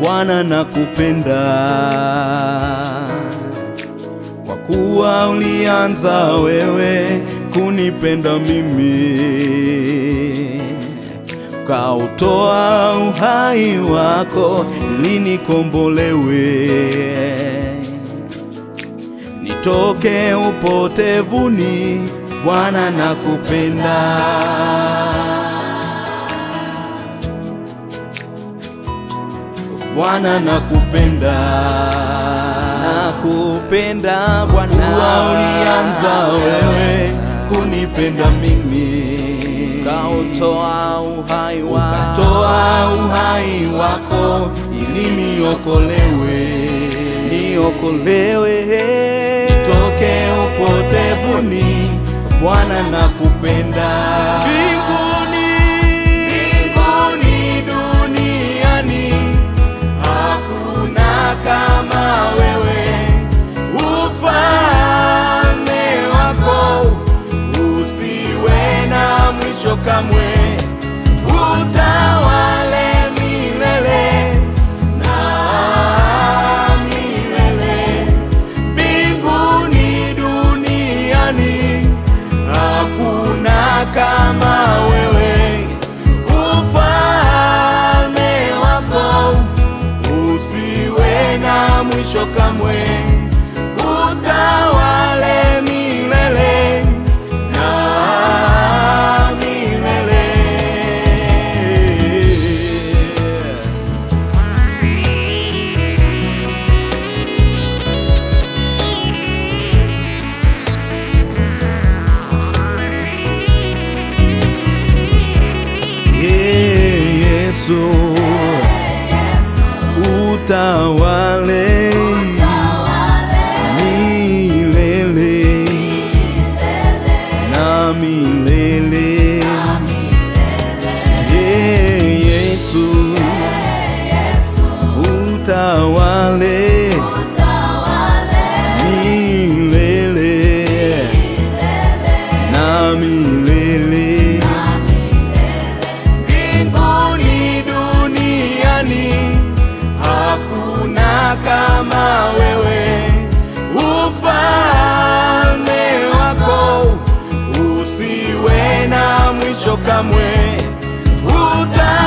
Bwana nakupenda, kwa kuwa ulianza wewe kunipenda mimi, ukautoa uhai wako ili nikombolewe, nitoke upotevuni. Bwana nakupenda. Bwana nakupenda, nakupenda Bwana, kuwa ulianza wewe kunipenda mimi, ukautoa uhai wako, ukatoa uhai wako ili niokolewe, niokolewe, nitoke upotevuni. Bwana nakupenda, mbinguni, mbinguni, duniani hakuna kama wewe, ufalme wako usiwe na mwisho kamwe, utawale milele na milele, mbinguni, duniani hakuna kama wewe, ufalme wako usiwe na mwisho kamwe, utawale milele na milele. Ee Yesu, utawale milele na milele. Ee Yesu, utawale milele na milele. Mbinguni, duniani hakuna kama wewe, ufalme wako usiwe na mwisho kamwe, uta